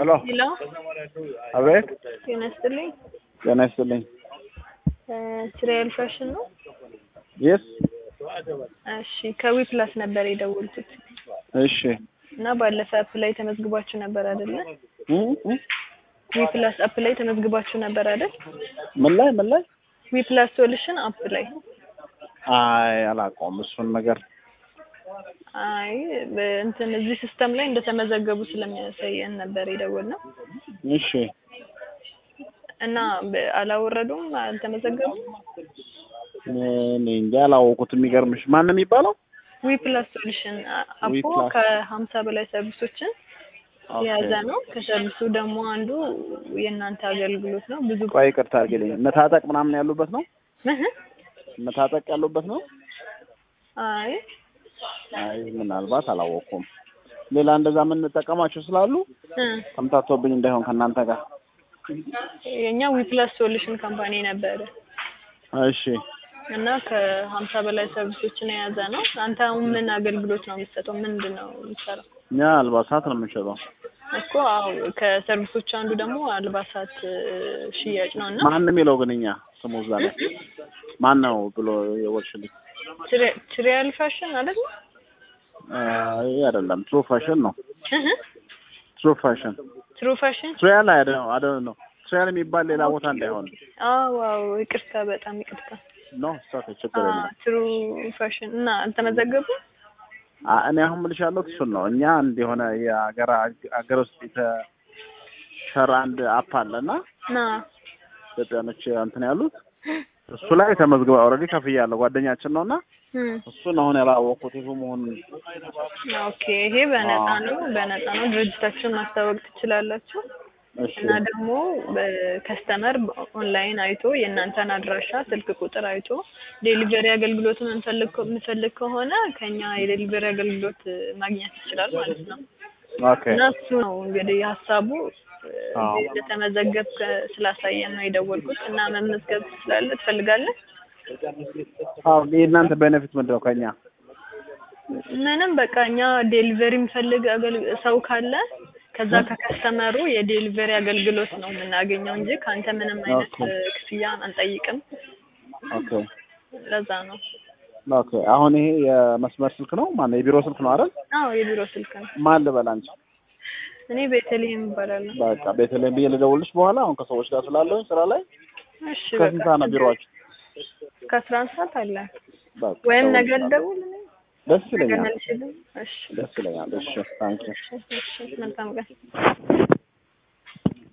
ሄሎ ሄሎ አቤት ጤና ይስጥልኝ። ጤና ይስጥልኝ ስሪያል ፋሽን ነው? የስ እሺ ከዊ ፕላስ ነበር የደወልኩት እሺ እና ባለፈ አፕ ላይ ተመዝግባችሁ ነበር አይደለ? እ እ ዊ ፕላስ አፕ ላይ ተመዝግባችሁ ነበር አይደል? ምን ላይ ምን ላይ ዊ ፕላስ ሶሉሽን አፕ ላይ አይ አላውቀውም እሱን ነገር አይ እንትን እዚህ ሲስተም ላይ እንደተመዘገቡ ስለሚያሳየን ነበር የደወልነው እሺ እና በ- አላወረዱም፣ አልተመዘገቡም። እኔ እንጃ አላወቁት የሚገርምሽ ማን ነው የሚባለው ዊ ፕላስ ሶሉሽን አፑ ፕላስ። ከሀምሳ በላይ ሰርቪሶችን ኦኬ። የያዘ ነው። ከሰርቪሱ ደግሞ አንዱ የእናንተ አገልግሎት ነው። ብዙ ቆይ ይቅርታ አድርጊልኝ መታጠቅ ምናምን ያሉበት ነው እህ መታጠቅ ያሉበት ነው አይ አይ ምናልባት አላወቅኩም ሌላ እንደዛ የምንጠቀማቸው ስላሉ እ ተምታቶብኝ እንዳይሆን ከእናንተ ጋር የኛ ዊ ፕላስ ሶሉሽን ካምፓኒ ነበረ እሺ እና ከሀምሳ በላይ ሰርቪሶችን የያዘ ነው። አንተ አሁን ምን አገልግሎት ነው የምትሰጠው? ምንድን ነው የምትሰራው? እኛ አልባሳት ነው የምንሸጠው እኮ አዎ፣ ከሰርቪሶቹ አንዱ ደግሞ አልባሳት እ፣ ሽያጭ ነው እና ማን ነው የሚለው ግን እኛ ስሙ እዛ ላይ ማን ነው ብሎ የወርሽልኝ ትሪ- ትሪያል ፋሽን አይደል? አይ አይደለም ትሩ ፋሽን ነው ትሩ ፋሽን ትሩ ፋሽን ትሪያል አይደለም አይደለም ነው ትሪያል የሚባል ሌላ ቦታ እንዳይሆን አዎ፣ ዋው፣ ይቅርታ፣ በጣም ይቅርታ። ነው ስታት ችግር የለም ትሩ ፋሽን እና አልተመዘገቡም? አ- እኔ አሁን የምልሽ ያለሁት እሱን ነው እኛ አንድ የሆነ የሀገር ሀገር ውስጥ የተሰራ አንድ አፕ አለ እና ና ኢትዮጵያኖች እንትን ያሉት እሱ ላይ ተመዝግባ ኦልሬዲ ከፍያለሁ ጓደኛችን ነው እና እም፣ እሱን አሁን ያላወቅኩት ይሁ መሆኑን ኦኬ። ይሄ በነፃ ነው፣ በነፃ ነው። ድርጅታችሁን ማስታወቅ ትችላላችሁ። እሺ እና ደግሞ በከስተመር ኦንላይን አይቶ የእናንተን አድራሻ ስልክ ቁጥር አይቶ ዴሊቨሪ አገልግሎቱን እንፈልግ የምፈልግ ከሆነ ከኛ የዴሊቨሪ አገልግሎት ማግኘት ይችላል ማለት ነው። ኦኬ እና እሱ ነው እንግዲህ ሀሳቡ አዎ። እንደተመዘገብክ ስላሳየን ነው የደወልኩት። እና መመዝገብ ትችላለህ ትፈልጋለህ? አዎ የእናንተ ቤኔፊት ምንድን ነው ከኛ ምንም በቃ እኛ ዴሊቨሪ የሚፈልግ አገል- ሰው ካለ ከዛ ከከስተመሩ የዴሊቨሪ አገልግሎት ነው የምናገኘው እንጂ ከአንተ ምንም አይነት ኦኬ። እ፣ ክፍያ አንጠይቅም። ኦኬ ለዛ ነው። ኦኬ አሁን ይሄ የመስመር ስልክ ነው ማነው የቢሮ ስልክ ነው አይደል አዎ የቢሮ ስልክ ነው። ማን ልበል አንቺ እኔ ቤተልሔም እባላለሁ። በቃ ቤተልሔም ብዬ ልደውልሽ በኋላ አሁን ከሰዎች ጋር ስላለሁኝ ስራ ላይ እሺ ከስንት በቃ ሰዓት ነው ቢሮአችሁ ከአስራ አንድ ሰዓት አለ በቃ ወይም ነገ እደውልልሻለሁ። ልደውል እኔ? ደስ ነገ ይለኛል መልሽልኝ። እሺ ደስ ይለኛል እሺ ታንኪ እሺ እሺ መልካም ቀን